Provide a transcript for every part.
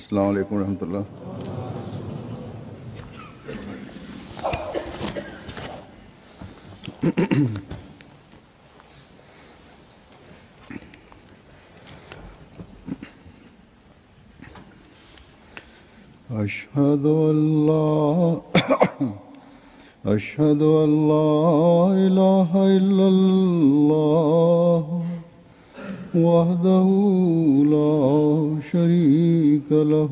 अस्सलाम वालेकुम रहमतुल्लाह أشهد أن لا أشهد أن لا إله إلا الله وحده لا شريك له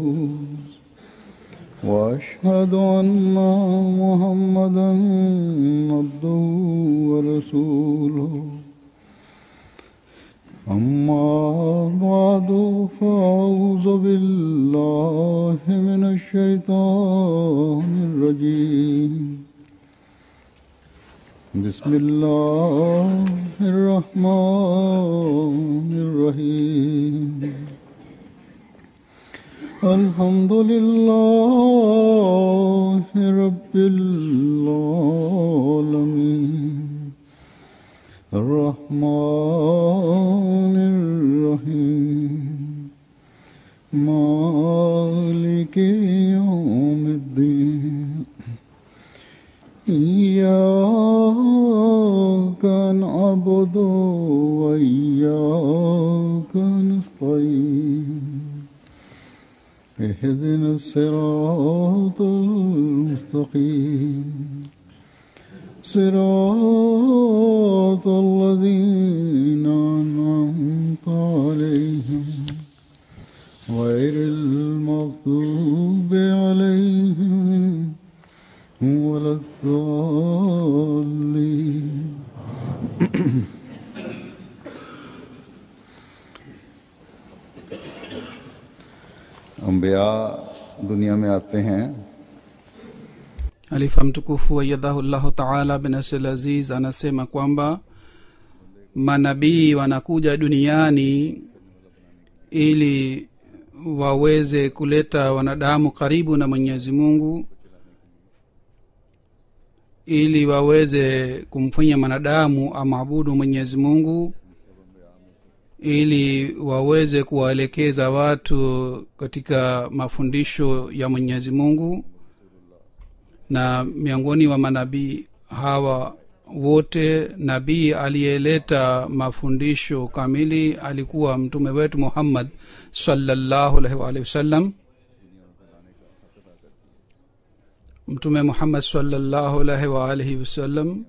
وأشهد أن محمدا عبده ورسوله أما بعد فأعوذ بالله من الشيطان الرجيم بسم الله الرحمن الرحيم الحمد لله رب العالمين الرحمن الرحيم مالك يوم الدين إياك نعبد وإياك نستعين اهدنا الصراط المستقيم صراط الذين أنعمت عليهم غير المغضوب عليهم ولا الضالين अम्बिया दुनिया में आते हैं Halifa mtukufu wayadhahullahu taala binasir aziz anasema kwamba manabii wanakuja duniani ili waweze kuleta wanadamu karibu na mwenyezi mungu ili waweze kumfanya mwanadamu amwabudu mwenyezi mungu ili waweze kuwaelekeza watu katika mafundisho ya mwenyezi mungu na miongoni wa manabii hawa wote nabii aliyeleta mafundisho kamili alikuwa mtume wetu muhammad salallahu alaihi waalihi wasallam mtume muhammad salallahu alaihi waalihi wasallam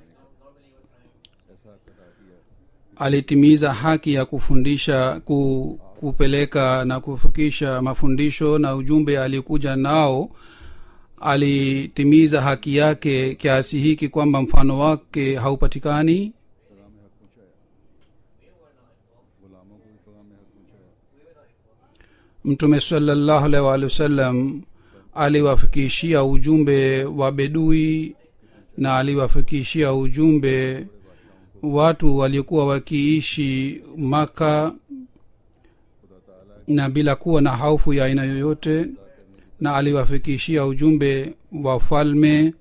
alitimiza haki ya kufundisha ku, kupeleka na kufikisha mafundisho na ujumbe alikuja nao alitimiza haki yake kiasi hiki kwamba mfano wake haupatikani mtume salallahu alaihi waalihi wasallam aliwafikishia ujumbe wa bedui na aliwafikishia ujumbe watu waliokuwa wakiishi maka na bila kuwa na haufu ya aina yoyote na aliwafikishia ujumbe wa falme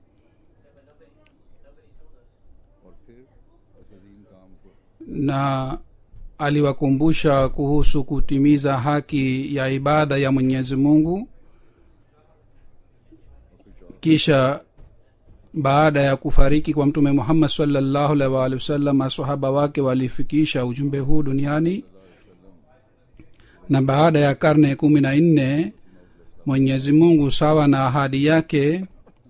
na aliwakumbusha kuhusu kutimiza haki ya ibada ya mwenyezi mungu kisha baada ya kufariki kwa mtume muhammad salllahu alaihi waalihi wasallam masahaba wake walifikisha ujumbe huu duniani na baada ya karne kumi na nne mwenyezi mungu sawa na ahadi yake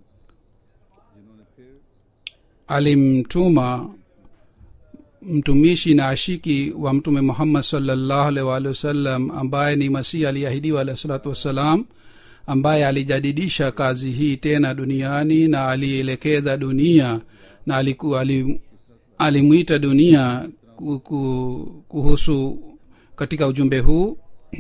alimtuma mtumishi na ashiki wa mtume muhammad salllahu alaihi waalihi wasallam ambaye ni masihi aliahidiwa alahi salatu wassalam ambaye alijadidisha kazi hii tena duniani na alielekeza dunia na aliku, alim, alimwita dunia kuhusu katika ujumbe huu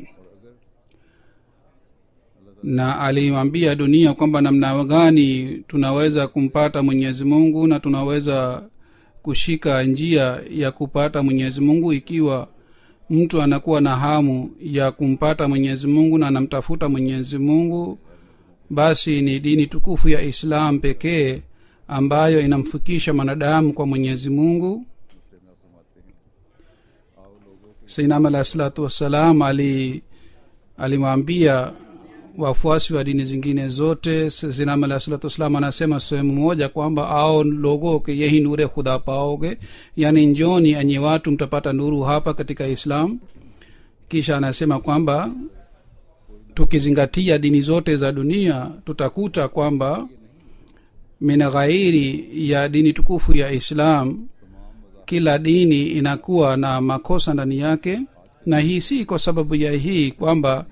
na alimwambia dunia kwamba namna gani tunaweza kumpata mwenyezi mungu na tunaweza kushika njia ya kupata mwenyezi mungu ikiwa mtu anakuwa na hamu ya kumpata mwenyezi mungu na anamtafuta mwenyezi mungu basi ni dini tukufu ya islam pekee ambayo inamfikisha mwanadamu kwa mwenyezi mungu sainam alahi salatu wassalam ali alimwambia wafuasi wa dini zingine zote sinam alah salatu wassalam anasema sehemu moja kwamba ao logo ke yehi nure khuda paoge yani njoni enye watu mtapata nuru hapa katika islam kisha anasema kwamba tukizingatia dini zote za dunia tutakuta kwamba min ghairi ya dini tukufu ya islam kila dini inakuwa na makosa ndani yake na hii si kwa sababu ya hii kwamba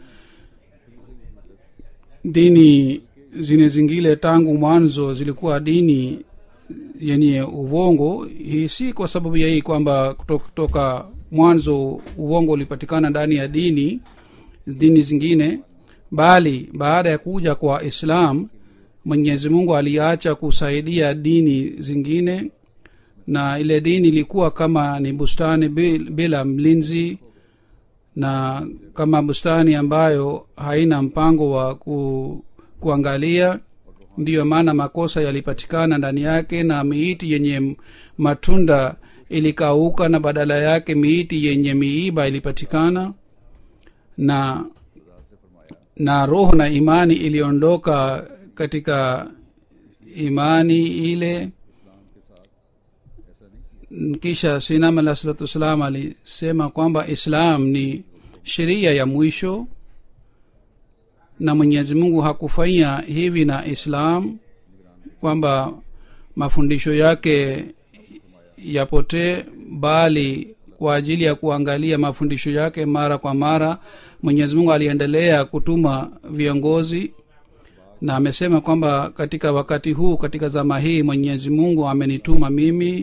dini zine zingine tangu mwanzo zilikuwa dini yenye uvongo hii si kwa sababu ya hii kwamba kutoka mwanzo uvongo ulipatikana ndani ya dini dini zingine bali baada ya kuja kwa islam mwenyezi mungu aliacha kusaidia dini zingine na ile dini ilikuwa kama ni bustani bila mlinzi na kama bustani ambayo haina mpango wa ku, kuangalia ndiyo maana makosa yalipatikana ndani yake na miiti yenye matunda ilikauka na badala yake miiti yenye miiba ilipatikana na na roho na imani iliondoka katika imani ile kisha sinam alah salatu wassalam alisema kwamba islam ni sheria ya mwisho na mwenyezi mungu hakufanya hivi na islam kwamba mafundisho yake yapotee bali kwa ajili ya kuangalia mafundisho yake mara kwa mara mwenyezi mungu aliendelea kutuma viongozi na amesema kwamba katika wakati huu katika zama hii mwenyezi mungu amenituma mimi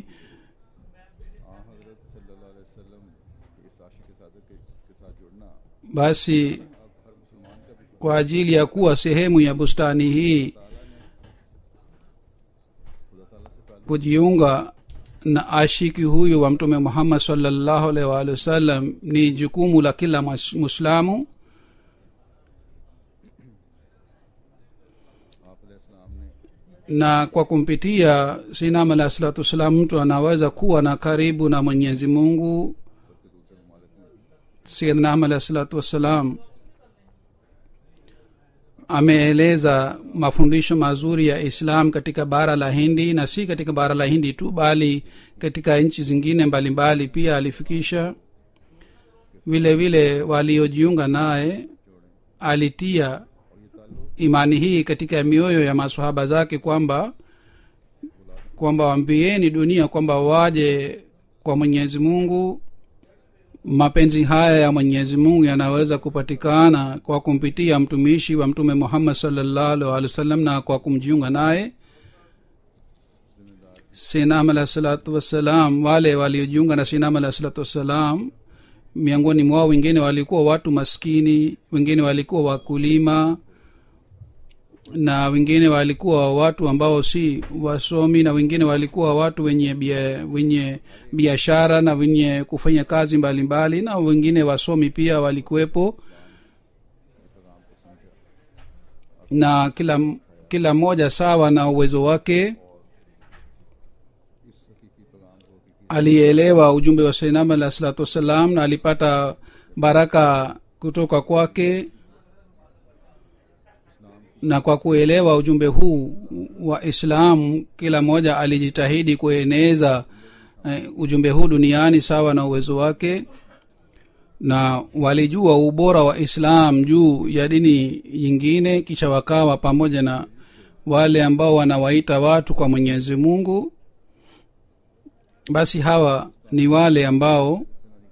basi kwa ajili ya kuwa sehemu ya bustani hii kujiunga na ashiki huyu wa mtume muhammad salllahu alaihi waalihi wasallam ni jukumu la kila muislamu na kwa kumpitia sinam alahi salatu wassalam mtu anaweza kuwa na karibu na mwenyezi mungu sayyidnam alahi salatu wassalam ameeleza mafundisho mazuri ya islam katika bara la hindi na si katika bara la hindi tu bali katika nchi zingine mbalimbali mbali pia alifikisha vile vile waliojiunga naye alitia imani hii katika mioyo ya masahaba zake kwamba kwamba wambieni dunia kwamba waje kwa mwenyezi mungu mapenzi haya ya mwenyezi mungu yanaweza kupatikana kwa kumpitia mtumishi wa mtume muhammad salllahu alehi wasallam na kwa kumjiunga naye sinam alahi salatu wassalam wale waliojiunga na sinam alahi salatu wassalam miongoni mwao wengine walikuwa watu maskini wengine walikuwa wakulima na wengine walikuwa watu ambao si wasomi na wengine walikuwa watu wenye bia, wenye biashara na wenye kufanya kazi mbalimbali mbali, na wengine wasomi pia walikuwepo na kila kila mmoja sawa na uwezo wake alielewa ujumbe wa sainam alah salatu wassalam na alipata baraka kutoka kwake na kwa kuelewa ujumbe huu wa islam kila mmoja alijitahidi kueneza uh, ujumbe huu duniani sawa na uwezo wake na walijua ubora wa islam juu ya dini yingine kisha wakawa pamoja na wale ambao wanawaita watu kwa mwenyezi mungu basi hawa ni wale ambao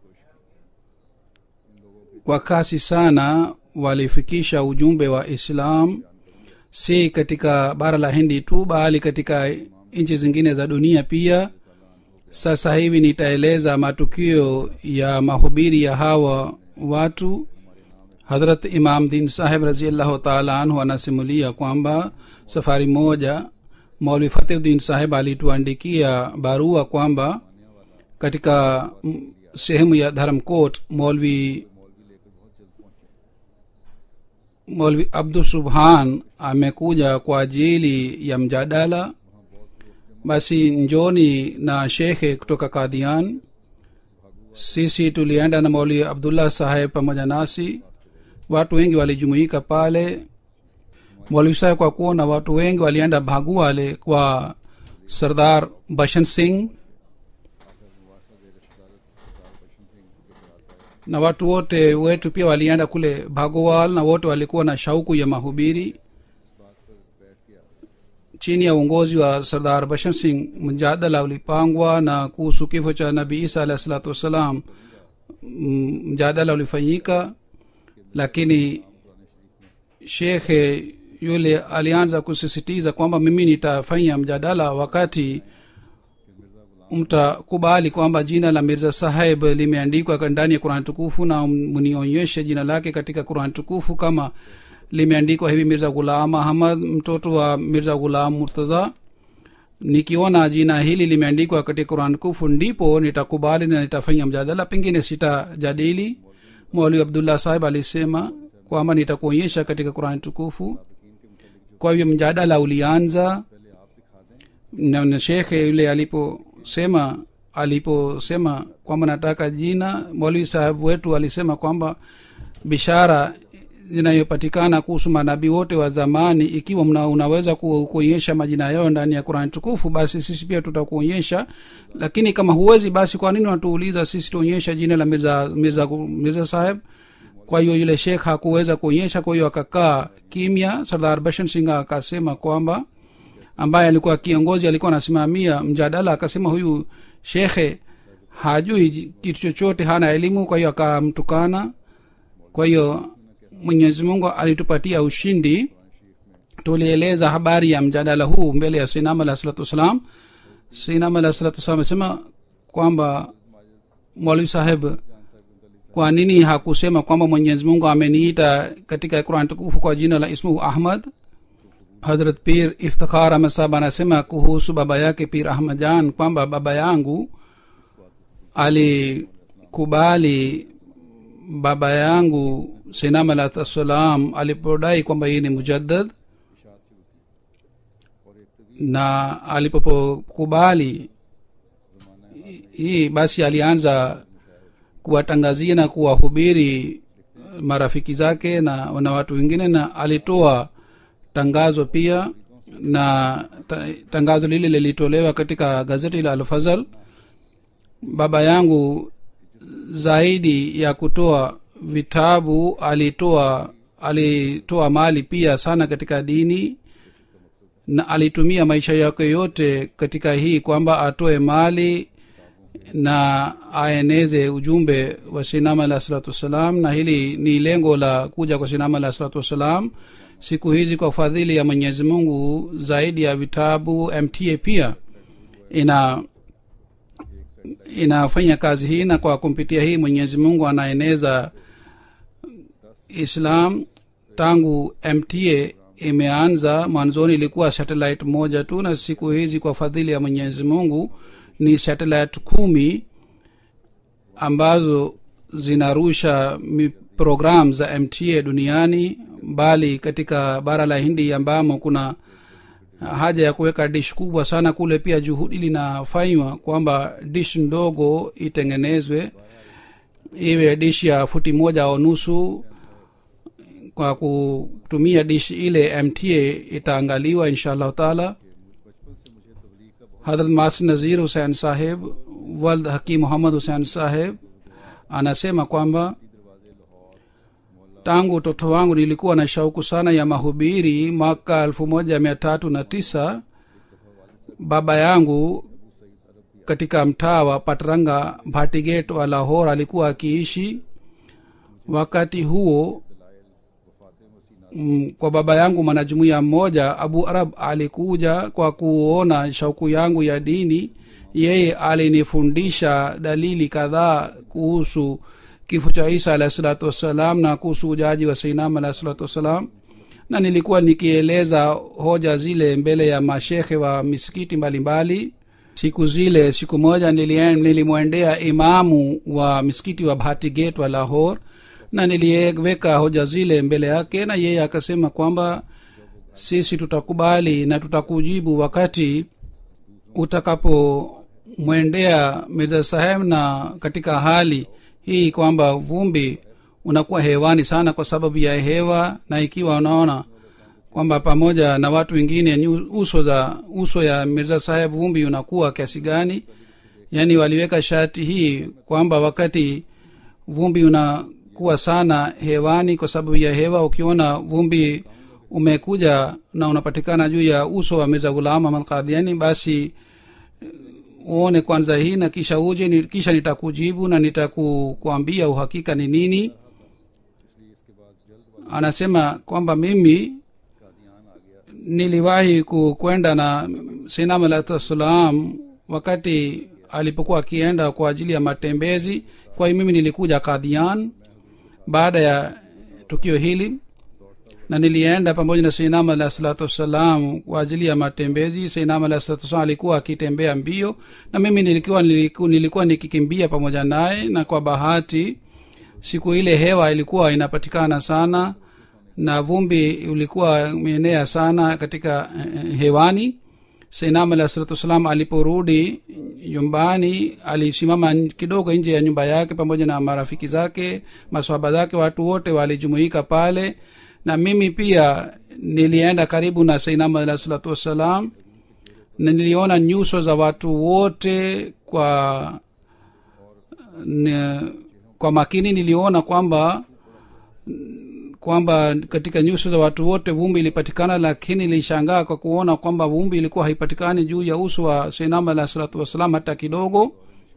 kwa kasi sana walifikisha ujumbe wa islam si katika bara la hindi tu bali katika nchi zingine za dunia pia sasa hivi nitaeleza matukio ya mahubiri ya hawa watu hadrat imam din saheb raziallahu taala anhu anasimulia kwamba safari moja maulvi fatihudin saheb alituandikia barua kwamba katika sehemu ya dharamkot maulvi molvi abdu subhan amekuja kwa ajili ya mjadala basi njoni na shekhe kutoka kadhian sisi tulienda na mauli abdullah saheb pamoja nasi watu wengi walijumuika pale mwalimu kwa kuona watu wengi walienda bhaguale kwa sardar bashan singh na watu wote wetu pia walienda kule bhagowal na wote walikuwa na shauku ya mahubiri chini ya uongozi wa sardar bashan singh mjadala ulipangwa na kuhusu kifo cha nabii isa alahi salatu wassalam mjadala ulifanyika lakini shekhe yule alianza kusisitiza kwamba mimi nitafanya mjadala wakati mtakubali kwamba jina la mirza saheb limeandikwa ndani ya qurani tukufu na mnionyeshe jina lake katika qurani tukufu kama limeandikwa hivi mirza ghulam ahmad mtoto wa mirza ghulam murtadha nikiona jina hili limeandikwa katika qurani tukufu ndipo nitakubali na nitafanya mjadala pengine sitajadili mwalimu abdullah sahib alisema kwamba nitakuonyesha katika qurani tukufu kwa hivyo mjadala ulianza na, na shekhe yule aliposema aliposema kwamba nataka jina mwalimu sahibu wetu alisema kwamba bishara zinayopatikana kuhusu manabii wote wa zamani ikiwa mna, unaweza kuonyesha majina yao ndani ya qurani tukufu basi sisi pia tutakuonyesha lakini kama huwezi basi kwa nini unatuuliza sisi tuonyesha jina la mirza, mirza, mirza saheb kwa hiyo yule shekh hakuweza kuonyesha kwa hiyo akakaa kimya sardar bashan singh akasema kwamba ambaye alikuwa kiongozi alikuwa anasimamia mjadala akasema huyu shekhe hajui kitu chochote hana elimu kwa hiyo akamtukana kwa hiyo mwenyezi mungu alitupatia ushindi tulieleza habari ya mjadala huu mbele ya sinam alah salatu wassalam sinam alah salatu wassalam amesema kwamba mwalimu saheb kwa nini hakusema kwamba mwenyezi mungu ameniita katika quran tukufu kwa jina la ismuhu ahmad hadrat pir iftikhar ahmad anasema kuhusu baba yake pir ahmad jan kwamba baba yangu alikubali baba yangu sinam alah salam alipodai kwamba yeye ni mujaddad na alipokubali hii basi alianza kuwatangazia na kuwahubiri marafiki zake na na watu wengine na alitoa tangazo pia na ta, tangazo lile lilitolewa katika gazeti la alfazal baba yangu zaidi ya kutoa vitabu alitoa alitoa mali pia sana katika dini na alitumia maisha yake yote katika hii kwamba atoe mali na aeneze ujumbe wa sinama alah salatu wassalam na hili ni lengo la kuja kwa sinama alah salatu wassalam siku hizi kwa fadhili ya mwenyezi mungu zaidi ya vitabu mta pia ina inafanya kazi hii na kwa kumpitia hii mwenyezi mungu anaeneza islam tangu mta imeanza mwanzoni ilikuwa satellite moja tu na siku hizi kwa fadhili ya mwenyezi mungu ni satellite kumi ambazo zinarusha program za mta duniani bali katika bara la hindi ambamo kuna haja ya kuweka dish kubwa sana kule pia juhudi linafanywa kwamba dish ndogo itengenezwe iwe dish ya futi moja au nusu kwa kutumia dish ile mta itaangaliwa insha allahu taala hadrat masr nazir husein saheb wald hakim muhammad husein saheb anasema kwamba tangu utoto wangu nilikuwa na shauku sana ya mahubiri mwaka elfu moja mia tatu na tisa baba yangu katika mtaa wa patranga bhatiget wa lahor alikuwa akiishi wakati huo mm, kwa baba yangu mwanajumuiya mmoja abu arab alikuja kwa kuona shauku yangu ya dini yeye alinifundisha dalili kadhaa kuhusu kifo cha isa alahi salatu wassalam na kuhusu ujaji wa seinam alahi salatu wassalam na nilikuwa nikieleza hoja zile mbele ya mashekhe wa misikiti mbalimbali mbali. siku zile siku moja nilimwendea imamu wa misikiti wa bhatigate wa lahor na niliweka hoja zile mbele yake na yeye akasema kwamba sisi tutakubali na tutakujibu wakati utakapomwendea mirza saheb na katika hali hii kwamba vumbi unakuwa hewani sana kwa sababu ya hewa na ikiwa unaona kwamba pamoja na watu wengine nyu- uso za uso ya mirza saheb vumbi unakuwa kiasi gani yaani waliweka shati hii kwamba wakati vumbi unakuwa sana hewani kwa sababu ya hewa ukiona vumbi umekuja na unapatikana juu ya uso wa mirza ghulam ahmad qadiani basi uone kwanza hii na kisha uje ni, kisha nitakujibu na nitakuambia uhakika ni nini anasema kwamba mimi niliwahi ku- kwenda na sinam alahi salam wakati alipokuwa akienda kwa ajili ya matembezi kwa hiyo mimi nilikuja kadhian baada ya tukio hili na nilienda pamoja na seinam alahi salatu wassalam kwa ajili ya matembezi seinam alahi salatu wassalam alikuwa akitembea mbio na mimi nilikuwa, nilikuwa, nilikuwa nikikimbia pamoja naye na kwa bahati siku ile hewa ilikuwa inapatikana sana na vumbi ulikuwa umeenea sana katika eh, hewani seinam alahi salatu wassalam aliporudi nyumbani alisimama n- kidogo nje ya nyumba yake pamoja na marafiki zake maswaba zake watu wote walijumuika pale na mimi pia nilienda karibu na seinam alahi salatu wassalam na niliona nyuso za watu wote kwa n- kwa makini niliona kwamba kwamba katika nyuso za watu wote vumbi ilipatikana lakini ilishangaa kwa kuona kwamba vumbi ilikuwa haipatikani juu ya uso wa seinam alah salatu wassalam hata kidogo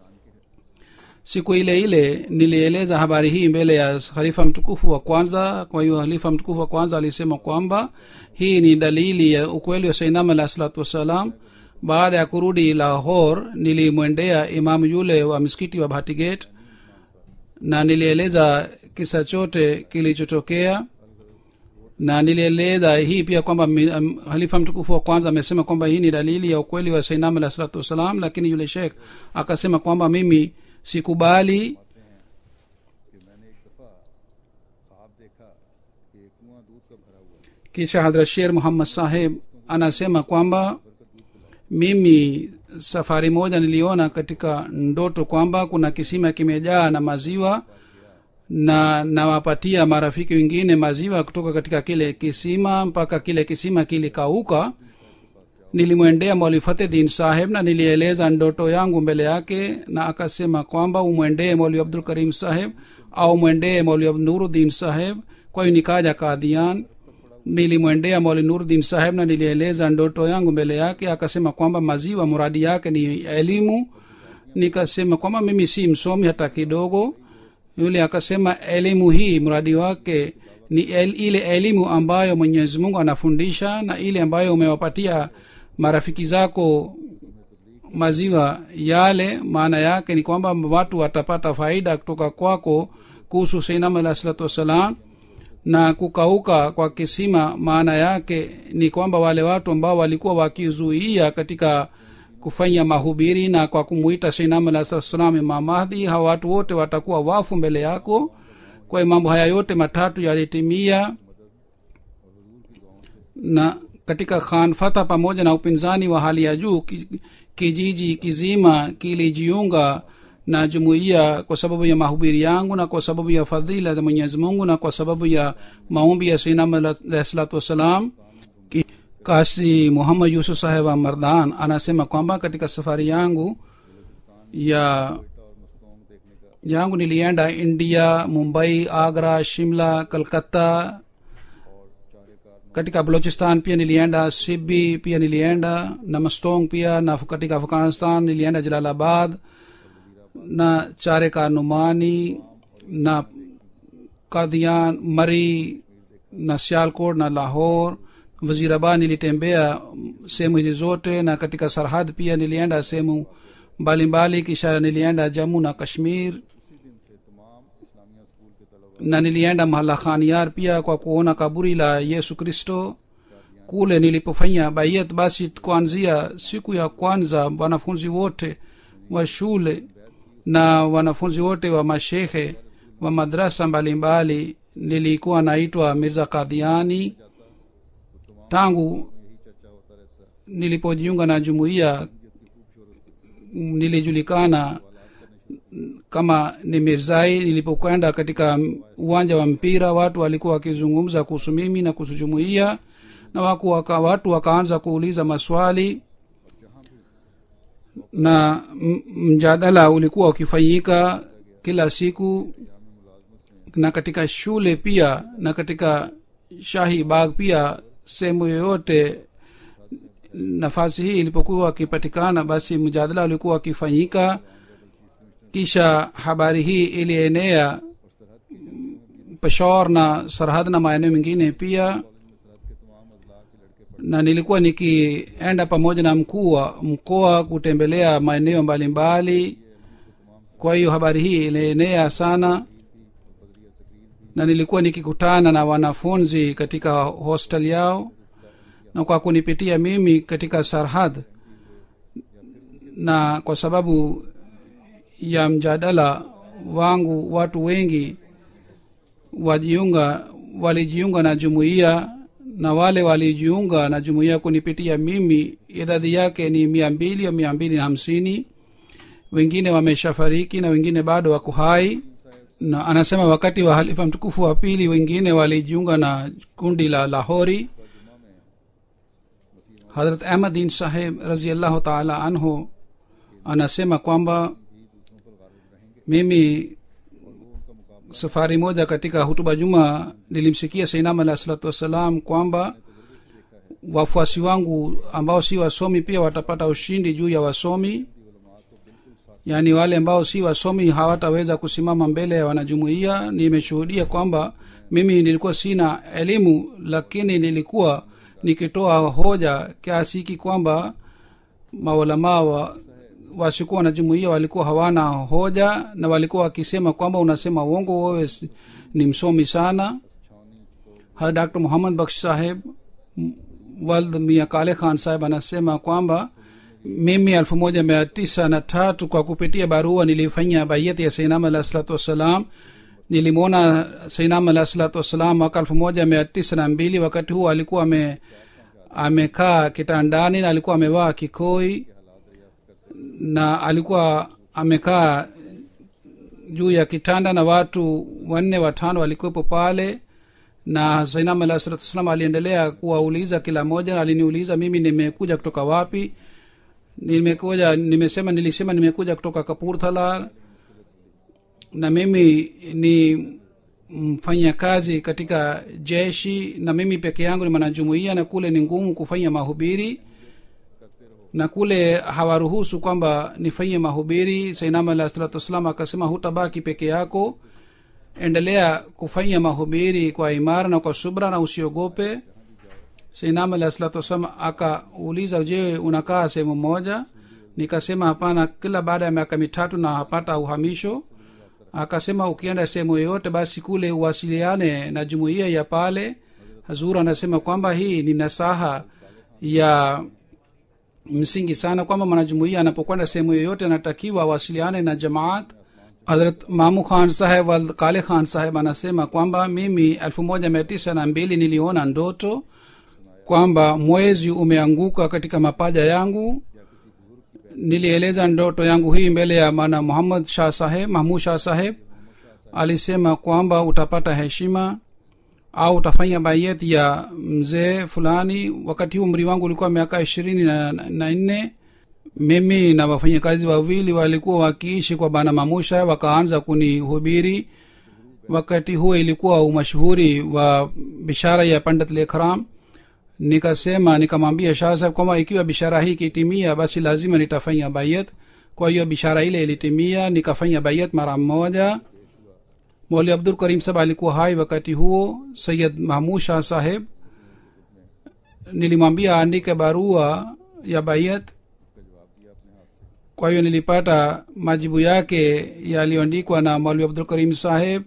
siku ile ile nilieleza habari hii mbele ya khalifa mtukufu wa kwanza kwa hiyo khalifa mtukufu wa kwanza alisema kwamba hii ni dalili ya ukweli wa seinam alah salatu wassalam baada ya kurudi lahor nilimwendea imamu yule wa misikiti wa bhatigate na nilieleza kisa chote kilichotokea na nilieleza hii pia kwamba mi- am- halifa mtukufu wa kwanza amesema kwamba hii ni dalili ya ukweli wa sainam alah salatu wassalam lakini yule shekh akasema kwamba mimi sikubali कि मैंने एक दफा ख्वाब देखा कि एक कुआं दूध का भरा हुआ है kisha hadrat sher muhammad saheb anasema kwamba mimi safari moja niliona katika ndoto kwamba kuna kisima kimejaa na maziwa na nawapatia marafiki wengine maziwa kutoka katika kile kisima mpaka kile kisima kilikauka nilimwendea mwali fatedin saheb na nilieleza ndoto yangu mbele yake na akasema kwamba umwendee mwali abdul karim saheb au mwendee mwali nuruddin saheb kwa hiyo nikaja kadhian nilimwendea mwali nuruddin saheb na nilieleza ndoto yangu mbele yake akasema kwamba maziwa muradi yake ni elimu nikasema kwamba mimi si msomi hata kidogo yule akasema elimu hii mradi wake ni el, ile elimu ambayo mwenyezi mungu anafundisha na ile ambayo umewapatia marafiki zako maziwa yale maana yake ni kwamba watu watapata faida kutoka kwako kuhusu seinam alah salatu wassalam na kukauka kwa kisima maana yake ni kwamba wale watu ambao walikuwa wakizuia katika kufanya mahubiri na kwa kumuita seinam alah salatu wassalam imam mahdi hawa watu wote watakuwa wafu mbele yako kwa hiyo mambo haya yote matatu yalitimia na katika khan fatha pamoja na upinzani wa hali ya juu ki- kijiji kizima kilijiunga na jumuiya kwa sababu ya mahubiri yangu na kwa sababu ya fadhila za mwenyezi mungu na kwa sababu ya maombi ya sinam alahi salatu wassalam Ki- kasi muhammad yusuf saheb wa mardan anasema kwamba katika safari yangu ya yangu nilienda india mumbai agra shimla kalkata katika balochistan pia nilienda sibi pia nilienda na mastong pia na katika afghanistan nilienda jalalabad na chare ka numani na kadhian mari na sialkot na lahor wazirabad nilitembea sehemu hizi zote na katika sarhad pia nilienda sehemu mbalimbali kisha nilienda jamu na kashmir na nilienda mahala khaniar pia kwa kuona kaburi la yesu kristo kule nilipofanya bayat basi kuanzia siku ya kwanza wanafunzi wote wa shule na wanafunzi wote wa mashehe wa madrasa mbalimbali nilikuwa naitwa mirza kadhiani tangu nilipojiunga na jumuiya nilijulikana kama ni mirzai nilipokwenda katika uwanja wa mpira watu walikuwa wakizungumza kuhusu mimi na kuhusu jumuiya na waku waka, watu wakaanza kuuliza maswali na m- mjadala ulikuwa ukifanyika kila siku na katika shule pia na katika shahi bagh pia sehemu yoyote nafasi hii ilipokuwa akipatikana basi mjadala ulikuwa akifanyika kisha habari hii ilienea peshor na sarhad na maeneo mengine pia na nilikuwa nikienda pamoja na mkuu wa mkoa kutembelea maeneo mbalimbali kwa hiyo habari hii ilienea sana na nilikuwa nikikutana na wanafunzi katika hostel yao na kwa kunipitia mimi katika sarhad na kwa sababu ya mjadala wangu watu wengi wajiunga walijiunga na jumuiya na wale walijiunga na jumuiya kunipitia mimi idadi yake ni mia mbili au mia mbili na hamsini wengine wameshafariki na wengine bado wako hai na anasema wakati wa halifa mtukufu wa pili wengine walijiunga na kundi la lahori hadrat ahmadin saheb raziallahu taala anhu anasema kwamba mimi safari moja katika hutuba juma nilimsikia sainam alah salatu wassalam kwamba wafuasi wangu ambao si wasomi pia watapata ushindi juu ya wasomi yaani wale ambao si wasomi hawataweza kusimama mbele ya wanajumuiya nimeshuhudia kwamba mimi nilikuwa sina elimu lakini nilikuwa nikitoa hoja kiasi hiki kwamba maulamaa wa wasikuwa na jumuiya walikuwa hawana hoja na walikuwa wakisema kwamba unasema uongo wewe si- ni msomi sana ha dr muhammad baksh saheb m- wald mia kale khan saheb anasema kwamba mimi elfu moja mia tisa na tatu kwa kupitia barua nilifanya bayati ya sainam alah salatu wassalam nilimwona sainam alah salatu wassalam mwaka elfu moja mia tisa na mbili wakati huo alikuwa ame amekaa kitandani na alikuwa amevaa kikoi na alikuwa amekaa juu ya kitanda na watu wanne watano walikuwepo pale na zainam alah salatu wassalam aliendelea kuwauliza kila moja na aliniuliza mimi nimekuja kutoka wapi nimekuja nimesema nilisema nimekuja kutoka kapurthala na mimi ni mfanya kazi katika jeshi na mimi peke yangu ni mwanajumuia na kule ni ngumu kufanya mahubiri na kule hawaruhusu kwamba nifanye mahubiri sainam alah salatu wassalam akasema hutabaki peke yako endelea kufanya mahubiri kwa imara na kwa subra na usiogope sainam alah salatu wassalam akauliza je unakaa sehemu moja nikasema hapana kila baada ya miaka mitatu na hapata uhamisho akasema ukienda sehemu yoyote basi kule uwasiliane na jumuiya ya pale hazur anasema kwamba hii ni nasaha ya msingi sana kwamba mwanajumuia anapokwenda sehemu yoyote anatakiwa awasiliane na jamaat hadrat mamu khan saheb wal kale khan saheb anasema kwamba mimi elfu moja mia tisa na mbili niliona ndoto kwamba mwezi umeanguka katika mapaja yangu nilieleza ndoto yangu hii mbele ya mana muhammad shah saheb mahmud shah saheb alisema kwamba utapata heshima au utafanya bayet ya mzee fulani wakati huu umri wangu ulikuwa miaka ishirini na, na, na nne mimi na wafanyakazi wawili walikuwa wakiishi kwa bana mamusha wakaanza kunihubiri wakati huo ilikuwa umashuhuri wa bishara ya pandit lekram nikasema nikamwambia shah saheb kwamba ikiwa bishara hii ikitimia basi lazima nitafanya bayat kwa hiyo bishara ile ilitimia nikafanya bayat mara moja moli abdul karim saheb alikuwa hai wakati huo sayid mahmud shah saheb nilimwambia aandike barua ya bayat kwa hiyo nilipata majibu yake yaliyoandikwa na maulwi abdul karim saheb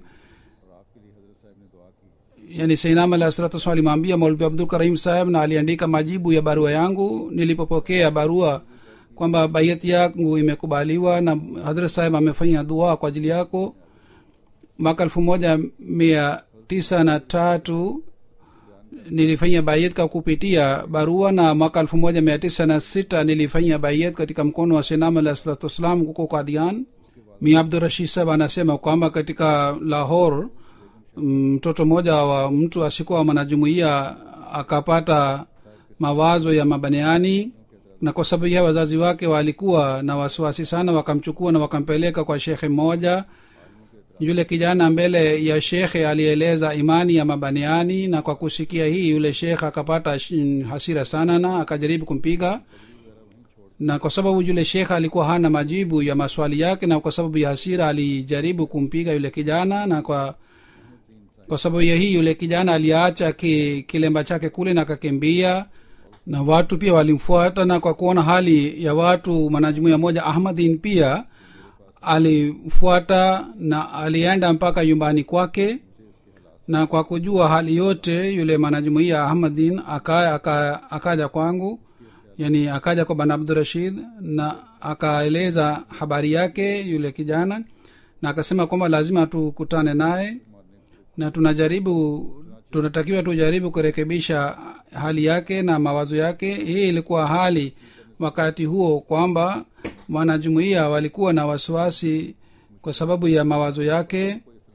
yani sainam alah salatu wasalam alimwambia maulvi abdul karim saheb na aliandika majibu ya barua yangu nilipopokea barua kwamba bayat yangu imekubaliwa na hadrat saheb amefanya dua kwa ajili yako mwaka elfu moja mia tisa na tatu nilifanya bayet kwa kupitia barua na mwaka elfu moja mia tisa na sita nilifanya bayet katika mkono wa senam alah salatu wassalam huko kadian mi abdurashid sab anasema kwamba katika lahor mtoto mmoja wa mtu asikuwa mwanajumuia akapata mawazo ya mabaniani na kwa sababu ya wazazi wake walikuwa na wasiwasi sana wakamchukua na wakampeleka kwa shekhe mmoja yule kijana mbele ya shekhe alieleza imani ya mabaniani na kwa kusikia hii yule shekhe akapata sh- hasira sana na akajaribu kumpiga na kwa sababu yule shekhe alikuwa hana majibu ya maswali yake na kwa sababu ya hasira alijaribu kumpiga yule kijana na kwa kwa sababu ya hii yule kijana aliacha ki, kilemba chake kule na akakimbia na watu pia walimfuata na kwa kuona hali ya watu mwanajumuia moja ahmadin pia alifuata na alienda mpaka nyumbani kwake na kwa kujua hali yote yule mwanajumuia ahmadin aka, aka, akaja kwangu yani akaja kwa bana abdurashid na akaeleza habari yake yule kijana na akasema kwamba lazima tukutane naye na tunajaribu tunatakiwa tujaribu kurekebisha hali yake na mawazo yake hii ilikuwa hali wakati huo kwamba wanajumuia walikuwa na wasiwasi kwa sababu ya mawazo yake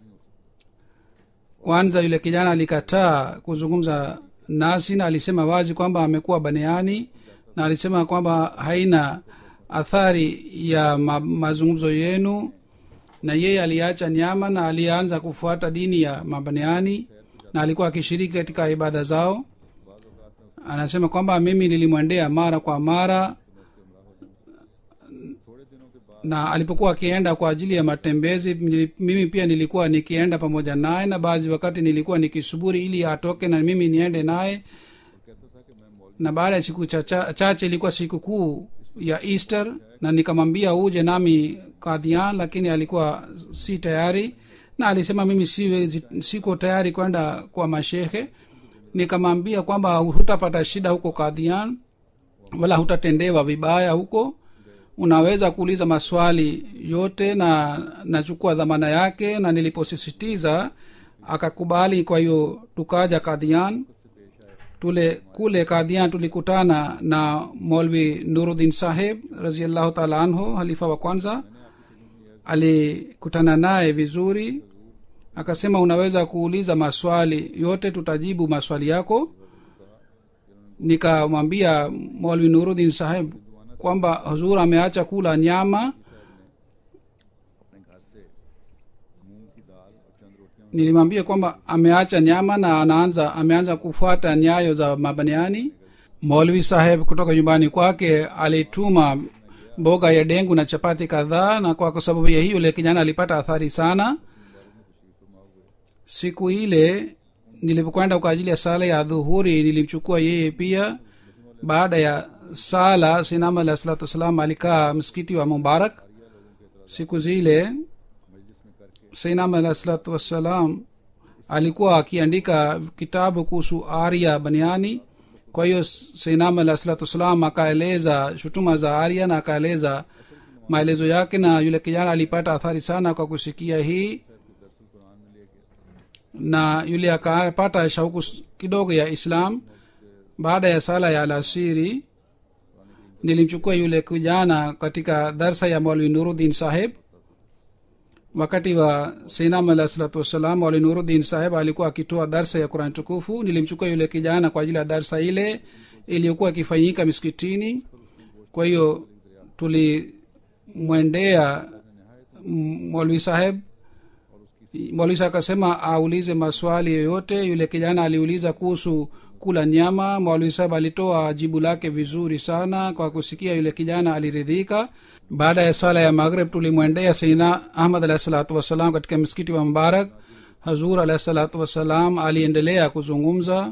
kwanza yule kijana alikataa kuzungumza nasi na alisema wazi kwamba amekuwa baneani na alisema kwamba haina athari ya ma, mazungumzo yenu na yeye aliacha nyama na alianza kufuata dini ya mabaneani na alikuwa akishiriki katika ibada zao anasema kwamba mimi nilimwendea mara kwa mara na alipokuwa akienda kwa ajili ya matembezi nili- mimi pia nilikuwa nikienda pamoja naye na baadhi wakati nilikuwa nikisuburi ili atoke na mimi niende naye na baada ya siku chacha- chache ilikuwa siku kuu ya easter na nikamwambia uje nami kadhian lakini alikuwa si tayari na alisema mimi siwe, siko tayari kwenda kwa mashehe nikamwambia kwamba hutapata shida huko kadhian wala hutatendewa vibaya huko unaweza kuuliza maswali yote na nachukua dhamana yake na niliposisitiza akakubali kwa hiyo tukaja kadhian tule kule kadhian tulikutana na molvi nuruddin saheb raziallahu taala anhu halifa wa kwanza alikutana naye vizuri akasema unaweza kuuliza maswali yote tutajibu maswali yako nikamwambia molvi nuruddin saheb kwamba huzur ameacha kula nyama अपने घर से मूंग की दाल और चंद रोटियां nilimwambia kwamba ameacha nyama na anaanza ameanza kufuata nyayo za mabaniani molvi saheb kutoka nyumbani kwake alituma mboga ya dengu na chapati kadhaa na kwa sababu ya hiyo yule kijana alipata athari sana siku ile nilipokwenda kwa ajili ya sala ya dhuhuri nilimchukua yeye pia baada ya sala sinam alah salatu wassalam alikaa msikiti wa mubarak siku zile sainam alah salatu wassalam alikuwa akiandika kitabu kuhusu arya baniani kwa hiyo sainam alah salatu wassalam akaeleza shutuma za arya na akaeleza maelezo yake na yule kijana alipata athari sana kwa kusikia hii na yule akapata shauku s- kidogo ya islam baada ya sala ya alasiri nilimchukua yule kijana katika darsa ya mwalwi nuruddin saheb wakati wa sinam alah salatu wassalam mwalwi nuruddin saheb alikuwa akitoa darsa ya qurani tukufu nilimchukua yule kijana kwa ajili ya darsa ile iliyokuwa ikifanyika miskitini kwa hiyo tulimwendea mm, mwalwi saheb mwalwi saheb akasema aulize maswali yoyote yule kijana aliuliza kuhusu kula nyama mwalwi saheb alitoa jibu lake vizuri sana kwa kusikia yule kijana aliridhika baada ya sala ya maghrib tulimwendea saina ahmad alahi salatu wassalam katika msikiti wa mbarak hazur alahi salatu wassalam aliendelea kuzungumza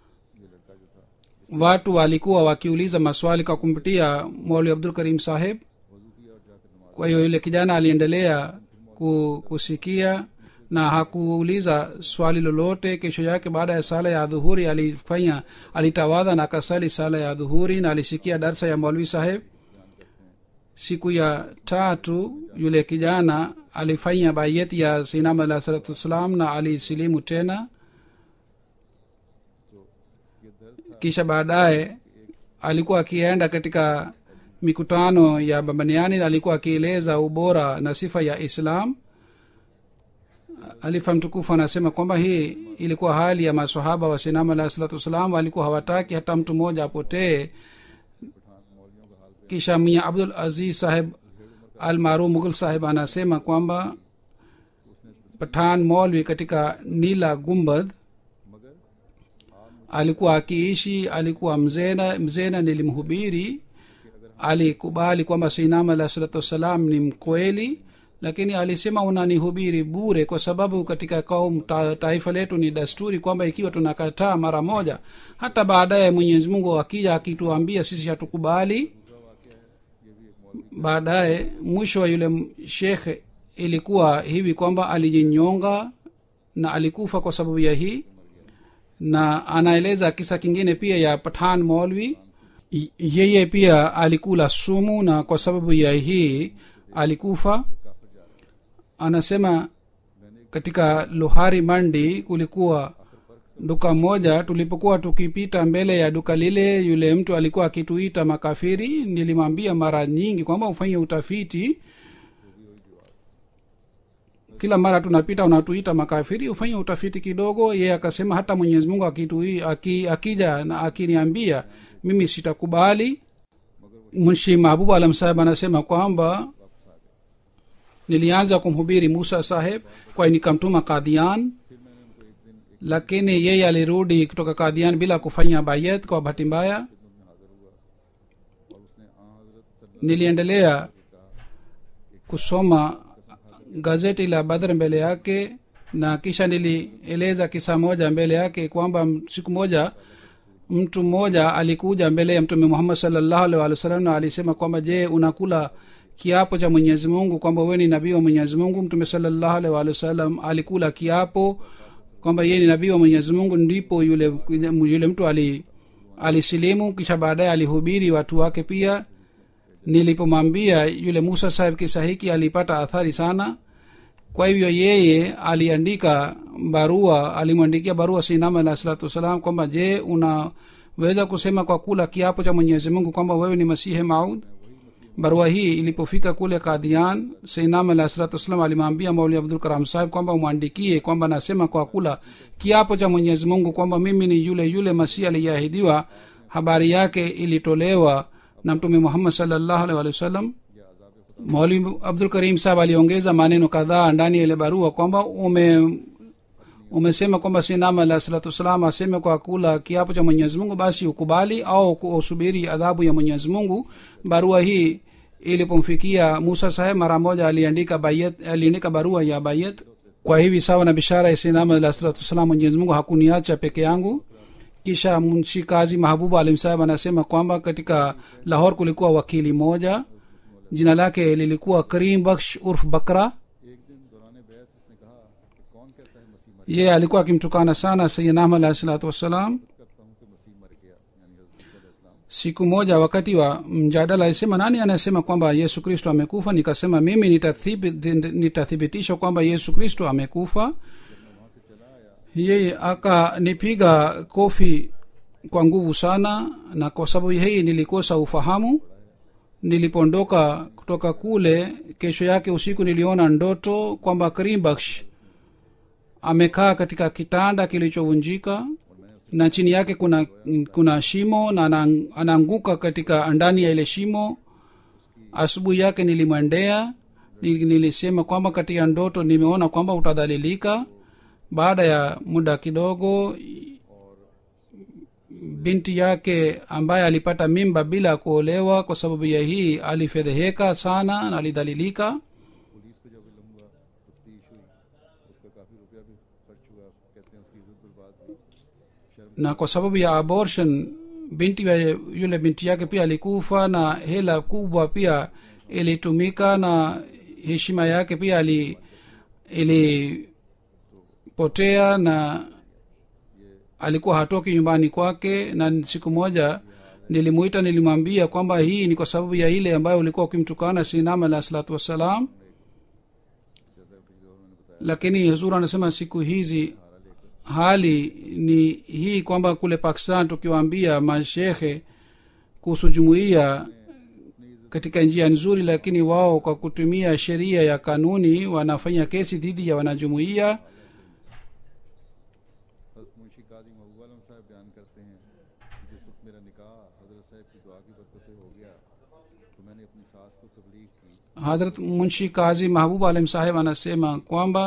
watu walikuwa wakiuliza maswali kwa kumpitia mwali abdul karim saheb kwa hiyo yule kijana aliendelea ku, kusikia na hakuuliza swali lolote kesho yake baada ya sala ya dhuhuri alifanya alitawadha na akasali sala ya dhuhuri na alisikia darsa ya mwalwi saheb siku ya tatu yule kijana alifanya bayeti ya sinam alah salatu wassalam na alisilimu tena kisha baadaye alikuwa akienda katika mikutano ya babaniani alikuwa akieleza ubora na sifa ya islam alifa mtukufu anasema kwamba hii ilikuwa hali ya masahaba wa sinam alahi salatu wassalam walikuwa hawataki hata mtu mmoja apotee kisha mia abdul aziz saheb almaruf mughul saheb anasema kwamba pathan molvi katika nila gumbadh मगर alikuwa akiishi alikuwa mzena mzena nilimhubiri alikubali kwamba sinam alah salatu wassalam ni mkweli lakini alisema unanihubiri bure kwa sababu katika kaum ta, taifa letu ni dasturi kwamba ikiwa tunakataa mara moja hata baadaye mwenyezi mungu akija akituambia sisi hatukubali baadaye mwisho wa yule m- shekhe ilikuwa hivi kwamba alijinyonga na alikufa kwa sababu ya hii na anaeleza kisa kingine pia ya pathan molvi Y- yeye pia alikula sumu na kwa sababu ya hii alikufa anasema katika luhari mandi kulikuwa duka moja tulipokuwa tukipita mbele ya duka lile yule mtu alikuwa akituita makafiri nilimwambia mara nyingi kwamba ufanye utafiti kila mara tunapita unatuita makafiri ufanye utafiti kidogo yeye akasema hata mwenyezi mungu akitui, aki, akija na akiniambia mimi sitakubali mshi mahbubu alam saheb anasema kwamba nilianza kumhubiri musa saheb kwa nikamtuma kadhian lakini yeye alirudi kutoka kadhian bila kufanya bayet kwa bahati mbaya niliendelea kusoma gazeti la badr mbele yake na kisha nilieleza kisa moja mbele yake kwamba m- siku moja mtu mmoja alikuja mbele ya mtume muhammad salllahu alih walih wasallam na alisema kwamba je unakula kiapo cha mwenyezi mungu kwamba wewe ni nabii wa mwenyezi mungu mtume salllahu alih walih wasallam alikula kiapo kwamba yeye ni nabii wa mwenyezi mungu ndipo yule yule mtu ali alisilimu kisha baadaye alihubiri watu wake pia nilipomwambia yule musa sahib kisa hiki alipata athari sana kwa hivyo yeye aliandika barua alimwandikia barua sinama alah salatu wassalam kwamba je unaweza kusema kwa kula kiapo cha mwenyezi mungu kwamba wewe ni masihi maud barua hii ilipofika kule kadhian seinam alah salatu wassalam alimwambia mauli abdul karam sahib kwamba umwandikie kwamba nasema kwa kula kiapo cha mwenyezi mungu kwamba mimi ni yule yule masihi aliyeahidiwa habari yake ilitolewa na mtume muhammad salllahu alih walih wasallam mauli abdul karim sahab aliongeza maneno kadhaa ndani ya ile barua kwamba ume umesema kwamba sinama alah salatu wassalam aseme kwa kula kiapo cha mwenyezi mungu basi ukubali au usubiri adhabu ya mwenyezi mungu barua hii ilipomfikia musa saheb mara moja aliandika bayet aliandika barua ya bayet kwa hivi sawa na bishara ya sinama alah salatu wassalam mwenyezi mungu hakuniacha peke yangu kisha mnshi kazi mahabubu alim saheb anasema kwamba katika lahor kulikuwa wakili moja jina lake lilikuwa karim baksh urf bakra एक दिन दौरान बहस इसने कहा कि कौन कहता है मसीह मर yeye alikuwa akimtukana sana sayidnam alahi salatu wassalam करता हूँ कि मसीह मर गया यानी हजरत ईसा अलैहिस्सलाम siku moja wakati wa mjadala alisema nani anasema kwamba yesu kristo amekufa nikasema mimi nitathibi- nitathibitisha kwamba yesu kristo amekufa yeye akanipiga kofi kwa nguvu sana na kwa sababu hii nilikosa ufahamu nilipoondoka kutoka kule kesho yake usiku niliona ndoto kwamba krimbaksh amekaa katika kitanda kilichovunjika na chini yake kuna kuna shimo na ana- anaanguka katika ndani ya ile shimo asubuhi yake nilimwendea Nil- nilisema kwamba katika ndoto nimeona kwamba utadhalilika baada ya muda kidogo binti yake ambaye alipata mimba bila kuolewa kwa sababu ya hii alifedheheka sana na alidhalilika police को जब इलम हुआ तफ्तीश हुई उसका काफ़ी रुपया भी खर्च हुआ कहते हैं उसकी इज्जत बर्बाद हुई शर्म na kwa sababu ya abortion binti wa yule binti yake pia alikufa na hela kubwa pia ilitumika na heshima yake pia ali ilipotea na alikuwa hatoki nyumbani kwake na siku moja nilimuita nilimwambia kwamba hii ni kwa sababu ya ile ambayo ulikuwa ukimtukana sinam alah salatu wassalam lakini huzur anasema siku hizi hali ni hii kwamba kule pakistan tukiwaambia mashekhe kuhusu jumuiya katika njia nzuri lakini wao kwa kutumia sheria ya kanuni wanafanya kesi dhidi ya wanajumuiya हजरत मुंशी काजी महबूब आलम साहब बयान करते हैं कि जिस वक्त मेरा निकाह हजरत साहब की दुआ की बरकत से हो गया तो मैंने अपनी सास को तबलीग की hadrat munshi kazi mahbub alim saheb anasema kwamba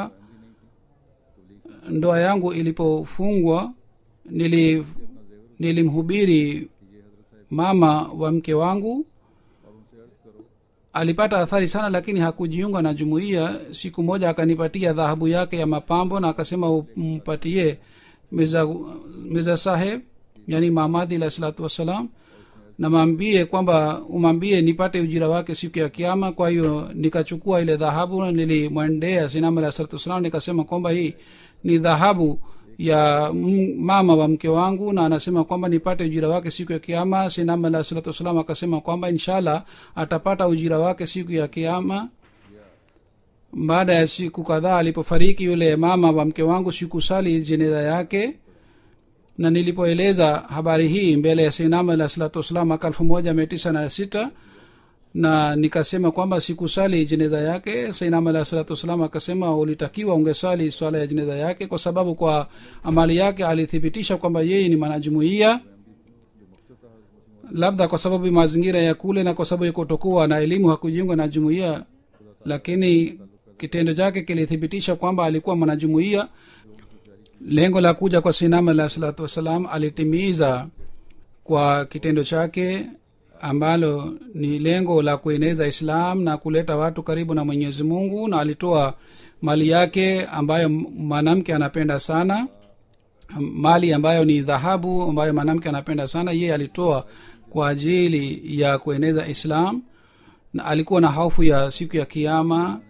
ndoa yangu ilipofungwa nili nilimhubiri mama wa mke wangu और उनसे अर्ज करो alipata athari sana lakini hakujiunga na jumuiya siku moja akanipatia dhahabu yake ya mapambo na akasema umpatie mirza mirza saheb yani mahamadi alah salatu wassalam na maambie kwamba umwambie nipate ujira wake siku ya kiama kwa hiyo nikachukua ile dhahabu na nilimwendea sinama alah salatu wassalam nikasema kwamba hii ni dhahabu ya m- mama wa mke wangu na anasema kwamba nipate ujira wake siku ya kiama sinama alah salatu wassalam akasema kwamba inshallah atapata ujira wake siku ya kiama baada ya siku kadhaa alipofariki yule mama wa mke wangu sikusali jeneza yake na nilipoeleza habari hii mbele ya sinama alah salatu wassalam mwaka elfu moja mia tisa na sita na nikasema kwamba sikusali jeneza yake sainam alah salatu wassalam akasema ulitakiwa ungesali swala ya jeneza yake kwa sababu kwa amali yake alithibitisha kwamba yeye ni mwanajumuia labda kwa sababu mazingira ya kule na kwa sababu ya kutokuwa na elimu hakujiunga na jumuiya lakini kitendo chake kilithibitisha kwamba alikuwa mwanajumuiya lengo la kuja kwa sinama alah salatu wassalam alitimiza kwa kitendo chake ambalo ni lengo la kueneza islam na kuleta watu karibu na mwenyezi mungu na alitoa mali yake ambayo m- mwanamke anapenda sana mali ambayo ni dhahabu ambayo mwanamke anapenda sana yeye alitoa kwa ajili ya kueneza islam na alikuwa na hofu ya siku ya kiama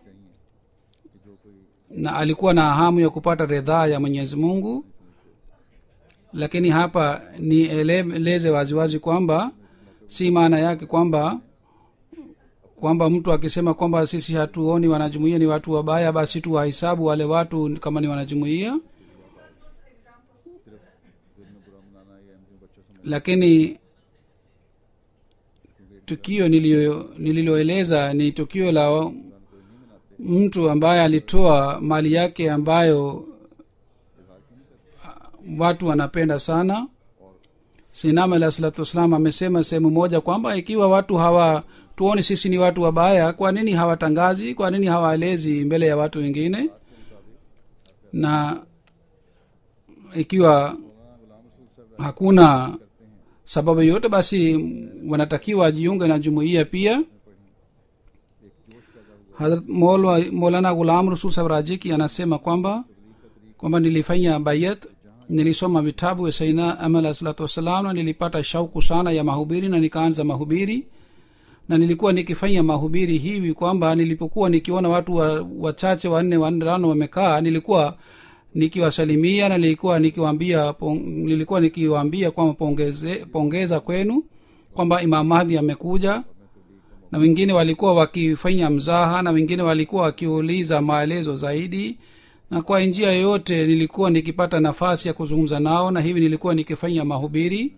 na alikuwa na hamu ya kupata ridhaa ya mwenyezi mungu lakini hapa nieleze waziwazi kwamba si maana yake kwamba kwamba mtu akisema kwamba sisi hatuoni wanajumuia ni watu wabaya basi tuwahesabu wale watu kama ni wanajumuia lakini tukio nilio- nililoeleza ni tukio la mtu ambaye alitoa mali yake ambayo watu wanapenda sana sinama alah salatu wassalam amesema sehemu moja kwamba ikiwa watu hawa tuoni sisi ni watu wabaya kwa nini hawatangazi kwa nini hawaelezi mbele ya watu wengine na ikiwa hakuna sababu yoyote basi wanatakiwa wajiunge na jumuiya pia hadrat Maulwa- maulana ghulam rasul sahab rajiki anasema kwamba kwamba nilifanya bayat nilisoma vitabu vya saina ama alah salatu wassalam na nilipata shauku sana ya mahubiri na nikaanza mahubiri na nilikuwa nikifanya mahubiri hivi kwamba nilipokuwa nikiona watu wa- wachache wanne watano wamekaa nilikuwa nikiwasalimia na nilikuwa nikiwaambia pong, nilikuwa nikiwaambia kwamba pongeze, pongeza kwenu kwamba imam mahdi amekuja na wengine walikuwa wakifanya mzaha na wengine walikuwa wakiuliza maelezo zaidi na kwa njia yoyote nilikuwa nikipata nafasi ya kuzungumza nao na hivi nilikuwa nikifanya mahubiri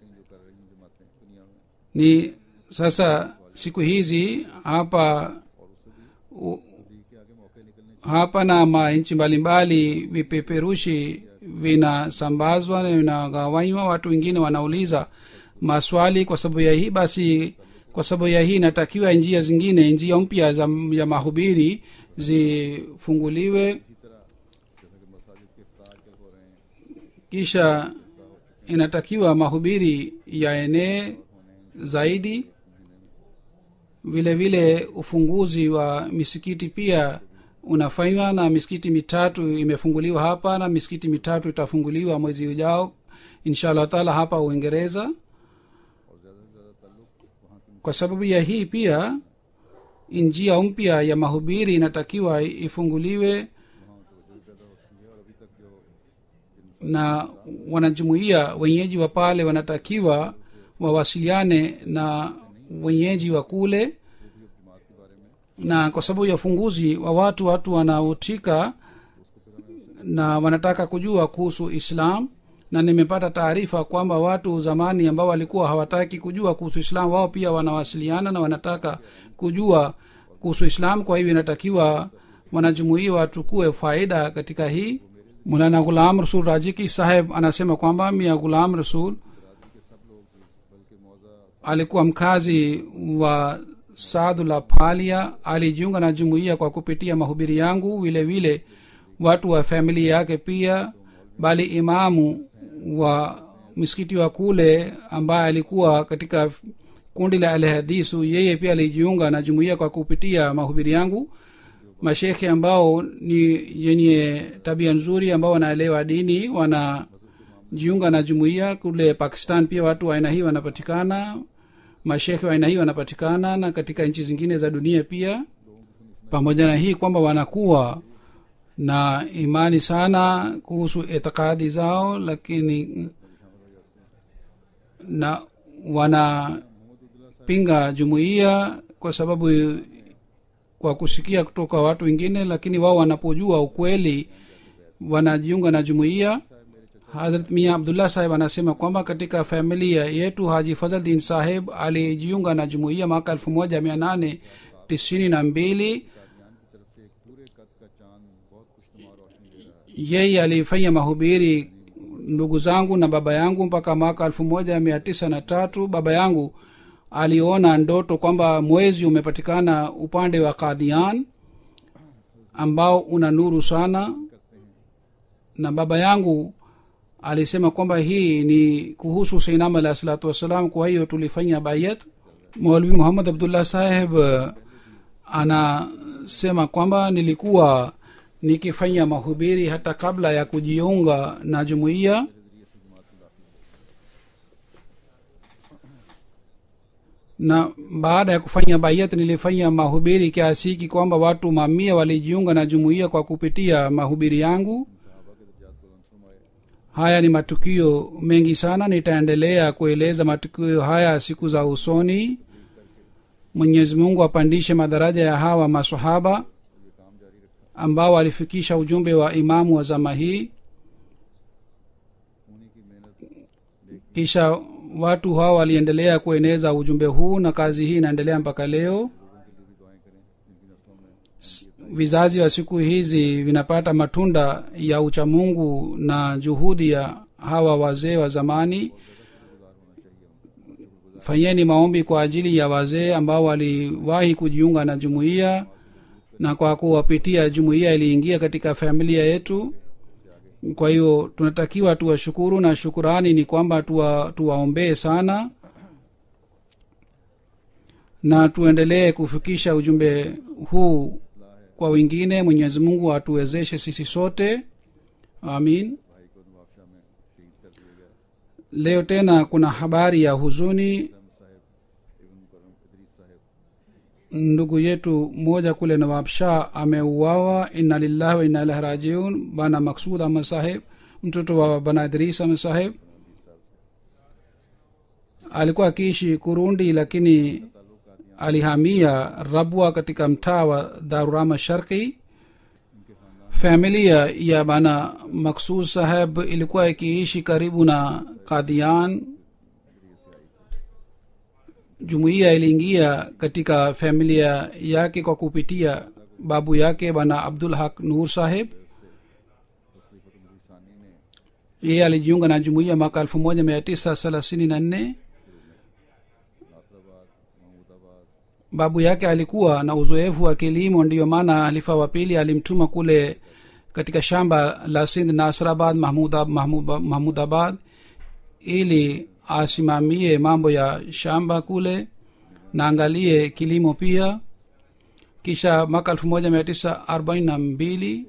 ni sasa siku hizi hapa u, hapa na manchi mbalimbali vipeperushi vinasambazwa na vinagawanywa watu wengine wanauliza maswali kwa sababu ya hii basi kwa sababu ya hii inatakiwa njia zingine njia mpya za ya mahubiri zifunguliwe kisha inatakiwa mahubiri yaenee zaidi vile vile ufunguzi wa misikiti pia unafanywa na misikiti mitatu imefunguliwa hapa na misikiti mitatu itafunguliwa mwezi ujao insha allah taala hapa uingereza kwa sababu ya hii pia njia mpya ya mahubiri inatakiwa ifunguliwe na wanajumuia wenyeji wa pale wanatakiwa wawasiliane na wenyeji wa kule na kwa sababu ya ufunguzi wa watu watu wanaotika na wanataka kujua kuhusu islam na nimepata taarifa kwamba watu zamani ambao walikuwa hawataki kujua kuhusu islam wao pia wanawasiliana na wanataka kujua kuhusu islam kwa hivyo inatakiwa wanajumuia wachukue faida katika hii mulana ghulam rasul rajiki saheb anasema kwamba mia ghulam rasul alikuwa mkazi wa saadula palia alijiunga na jumuiya kwa kupitia mahubiri yangu vile vile watu wa familia yake pia bali imamu wa msikiti wa kule ambaye alikuwa katika kundi la alhadisu yeye pia alijiunga na jumuiya kwa kupitia mahubiri yangu mashekhe ambao ni yenye tabia nzuri ambao wanaelewa dini wanajiunga na jumuiya kule pakistan pia watu wa aina hii wanapatikana mashekhe wa aina hii wanapatikana na katika nchi zingine za dunia pia pamoja na hii kwamba wanakuwa na imani sana kuhusu itikadi zao lakini na wanapinga jumuiya kwa sababu kwa kusikia kutoka watu wengine lakini wao wanapojua ukweli wanajiunga na jumuiya hadrat mia abdullah saheb anasema kwamba katika familia yetu haji fazaldin saheb alijiunga na jumuiya mwaka elfu moja mia nane tisini na mbili yeye alifanya mahubiri ndugu zangu na baba yangu mpaka mwaka elfu moja mia tisa na tatu baba yangu aliona ndoto kwamba mwezi umepatikana upande wa kadhian ambao una nuru sana na baba yangu alisema kwamba hii ni kuhusu seinam alah salatu wassalam kwa hiyo tulifanya bayat maulvi muhammad abdullah saheb anasema kwamba nilikuwa nikifanya mahubiri hata kabla ya kujiunga na jumuiya na baada ya kufanya bayat nilifanya mahubiri kiasi hiki kwamba watu mamia walijiunga na jumuiya kwa kupitia mahubiri yangu haya ni matukio mengi sana nitaendelea kueleza matukio haya siku za usoni mwenyezi mungu apandishe madaraja ya hawa masahaba ambao walifikisha ujumbe wa imamu wa zama hii kisha watu hao waliendelea kueneza ujumbe huu na kazi hii inaendelea mpaka leo vizazi wa siku hizi vinapata matunda ya uchamungu na juhudi ya hawa wazee wa zamani fanyeni maombi kwa ajili ya wazee ambao waliwahi kujiunga na jumuiya na kwa kuwapitia jumuiya iliingia katika familia yetu kwa hiyo tunatakiwa tuwashukuru na shukurani ni kwamba tuwa, tuwaombee sana na tuendelee kufikisha ujumbe huu kwa wengine mwenyezi mungu atuwezeshe sisi sote amin leo tena kuna habari ya huzuni ndugu yetu mmoja kule nawab shah ameuawa inna lillahi wa inna ilahi rajiun bana maksud ahmad saheb mtoto wa bana idris ahmad saheb alikuwa akiishi kurundi lakini alihamia rabwa katika mtaa wa darurama sharki familia ya bana maksud saheb ilikuwa ikiishi karibu na kadhian jumuiya iliingia katika familia yake kwa kupitia babu yake bana abdul haq nur saheb yeye alijiunga na jumuiya mwaka elfu moja mia tisa thelathini na nne babu yake alikuwa na uzoefu wa kilimo ndiyo maana halifa wa pili alimtuma kule katika shamba la sindh nasrabad mahmudabad mahmud, mahmud ili asimamie mambo ya shamba kule na angalie kilimo pia kisha mwaka elfu moja mia tisa arobaini na mbili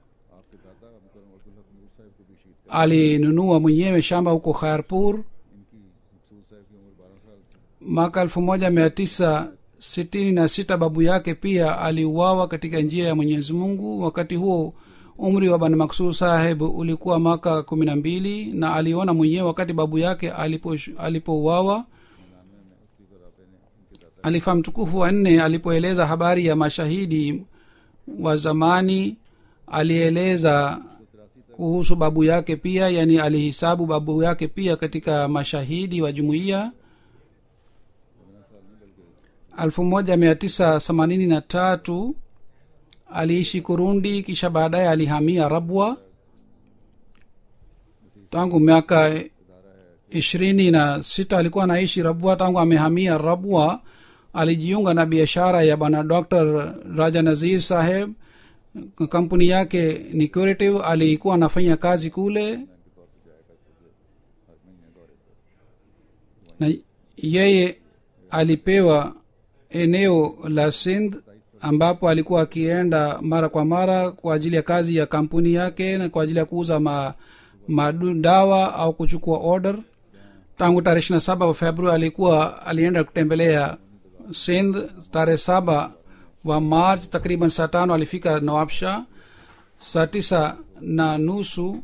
alinunua mwenyewe shamba huko kharpur mwaka elfu moja mia tisa sitini na sita babu yake pia aliuawa katika njia ya mwenyezi mungu wakati huo umri wa bana maksud saheb ulikuwa mwaka kumi na mbili na aliona mwenyewe wakati babu yake alipouawa alipo alifa mtukufu wa nne alipoeleza habari ya mashahidi wa zamani alieleza kuhusu babu yake pia yani alihisabu babu yake pia katika mashahidi wa jumuiya elfu moja mia tisa themanini na tatu aliishi kurundi kisha baadaye alihamia rabwa tangu miaka ishirini na sita alikuwa anaishi rabwa tangu amehamia rabwa alijiunga na biashara ya bwana dr raja nazir saheb kampuni yake ni curative alikuwa anafanya kazi kule na yeye alipewa eneo la sindh ambapo alikuwa akienda mara kwa mara kwa ajili ya kazi ya kampuni yake na kwa ajili ya kuuza ma, madawa au kuchukua order tangu tarehe ishiri na saba wa februari alikuwa alienda kutembelea sindh tarehe saba wa march takriban saa tano alifika nawabsha saa tisa na nusu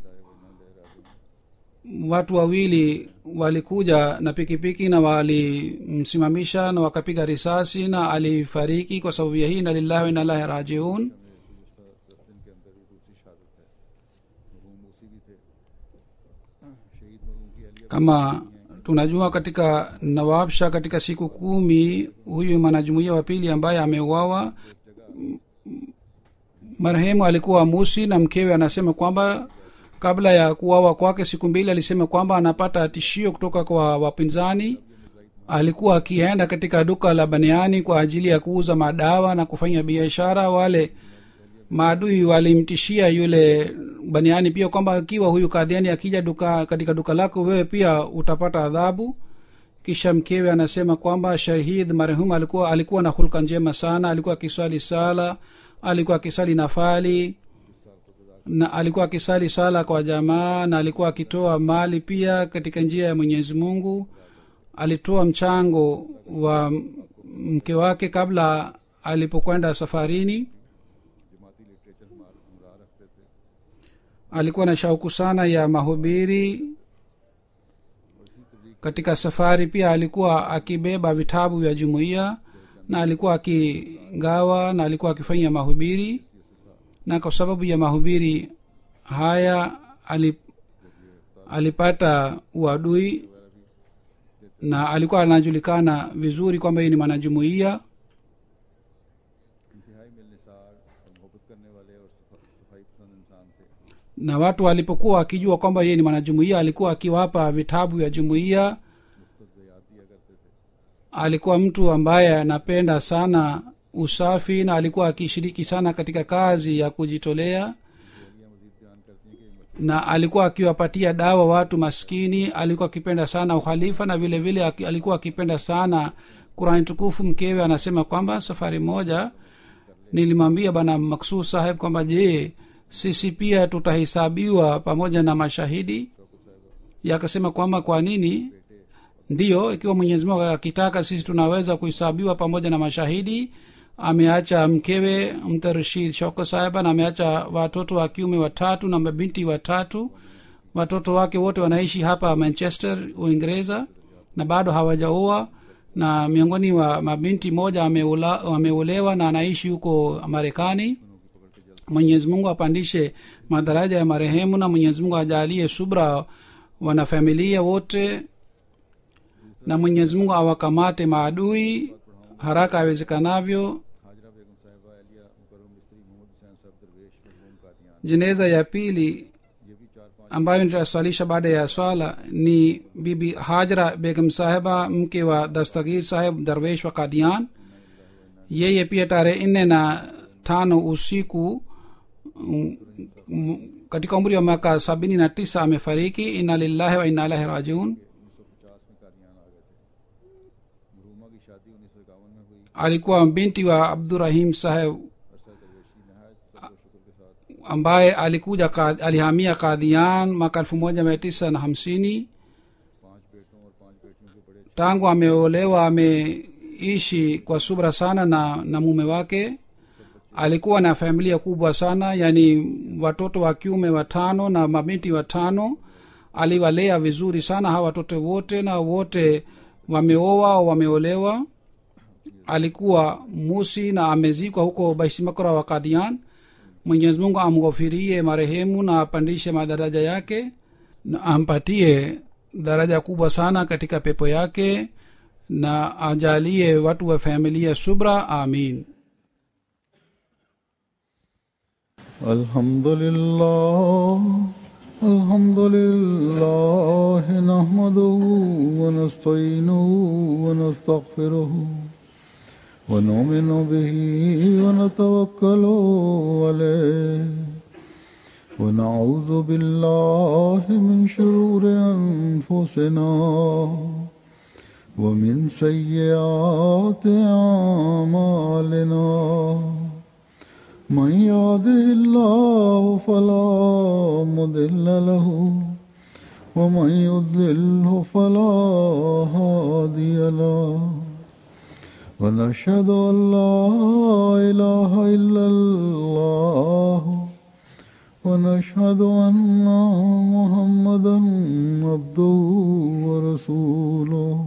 watu wawili walikuja na pikipiki na walimsimamisha na wakapiga risasi na alifariki kwa sababu ya hii na lillahi wa inalahi rajiun दस दिन के अंदर ही दूसरी शहादत है मरहूम उसी भी थे शहीद मरहूम की अहलिया kama tunajua katika nawabsha katika siku kumi huyu mwanajumuia wa pili ambaye ameuawa M- marehemu alikuwa musi na mkewe anasema kwamba kabla ya kuawa kwake siku mbili alisema kwamba anapata tishio kutoka kwa wapinzani alikuwa akienda katika duka la baniani kwa ajili ya kuuza madawa na kufanya biashara wale maadui walimtishia yule baniani pia kwamba ikiwa huyu kadhiani akija duka katika duka lako wewe pia utapata adhabu kisha mkewe anasema kwamba shahid marehum alikuwa alikuwa na hulka njema sana alikuwa akiswali sala alikuwa akisali nafali na alikuwa akisali sala kwa jamaa na alikuwa akitoa mali pia katika njia ya mwenyezi mungu alitoa mchango wa mke wake kabla alipokwenda safarini जमाती literature हमारे हमरा रखते थे alikuwa na shauku sana ya mahubiri katika safari pia alikuwa akibeba vitabu vya jumuiya na alikuwa akigawa na alikuwa akifanya mahubiri na kwa sababu ya mahubiri haya alip, alipata uadui na alikuwa anajulikana vizuri kwamba yeye ni mwanajumuiya इंतहाई मिलनिसार और मोहब्बत करने वाले और सफा- सफाई पसंद इंसान थे na watu walipokuwa wakijua kwamba yeye ni mwanajumuiya alikuwa akiwapa vitabu vya jumuiya मुफ्त याद दिया करते थे alikuwa mtu ambaye anapenda sana usafi na alikuwa akishiriki sana katika kazi ya kujitolea गोलियां मजीद बयान करती हैं कि na alikuwa akiwapatia dawa watu maskini alikuwa akipenda sana uhalifa na vile vile aki- alikuwa akipenda sana kurani tukufu mkewe anasema kwamba safari moja nilimwambia bana maksud saheb kwamba je sisi pia tutahesabiwa pamoja na mashahidi yakasema kwamba kwa nini ndiyo ikiwa mwenyezi mungu akitaka sisi tunaweza kuhesabiwa pamoja na mashahidi ameacha mkewe mtarshid shoko saheba na ameacha watoto wa kiume watatu na mabinti watatu watoto wake wote wanaishi hapa manchester uingereza na bado hawajaoa na miongoni wa mabinti moja ameola- ameolewa na anaishi huko marekani mwenyezi mungu apandishe madaraja ya marehemu na mwenyezi mungu ajalie subra wanafamilia wote na mwenyezi mungu awakamate maadui haraka awezekanavyo Hazra बेगम साहिबा एलिया मुकरम मिस्त्री मोहम्मद हुसैन साहब दरवेश मरहूम Kadian jeneza ya pili ये भी चार पांच ambayo nitaswalisha baada ya swala ni bibi hajra begum sahiba mke wa dastagir saheb darwesh wa kadian yeye pia tarehe nne na tano usiku mm, mm, katika umri wa miaka sabini na tisa amefariki inna lillahi wa inna ilahi rajiun उन्नीस सौ पचास में कादियान आ गए थे मरहूमा की शादी उन्नीस सौ इक्यावन में हुई alikuwa binti wa abdurahim saheb अरसा दरवेशी नहायत सब्र व शुक्र के साथ ambaye alikuja ka, alihamia kadian mwaka elfu moja mia tisa na hamsini पांच बेटों और पांच बेटियों के बड़े tangu ameolewa ameishi kwa subra sana na, na mume wake alikuwa na familia kubwa sana yani watoto wa kiume watano na mabinti watano aliwalea vizuri sana hawa watoto wote na wote wameoa au wameolewa alikuwa musi na amezikwa huko baisimakra wa kadian mwenyezi mungu amghofirie marehemu na apandishe madaraja yake na ampatie daraja kubwa sana katika pepo yake na ajalie watu wa familia subra amin الحمد لله الحمد لله نحمده ونستعينه ونستغفره ونؤمن به ونتوكل عليه ونعوذ بالله من شرور انفسنا ومن سيئات اعمالنا من يهده الله فلا مضل له ومن يضلله فلا هادي له ونشهد ان لا اله الا الله ونشهد ان محمدا عبده ورسوله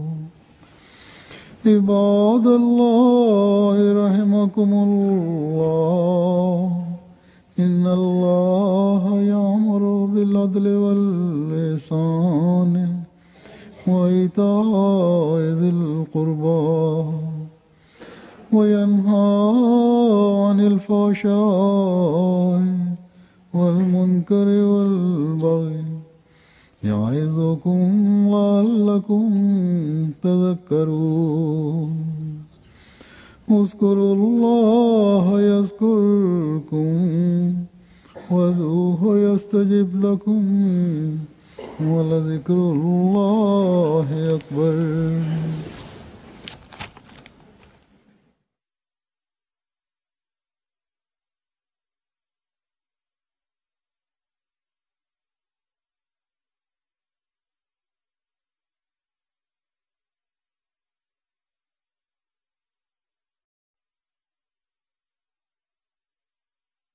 عباد الله رحمكم الله إن الله يأمر بالعدل والإحسان وإيتاء ذي القربى وينهى عن الفحشاء والمنكر والبغي يعظكم لعلكم تذكرون اذكروا الله يذكركم وذوه يستجب لكم ولذكر الله أكبر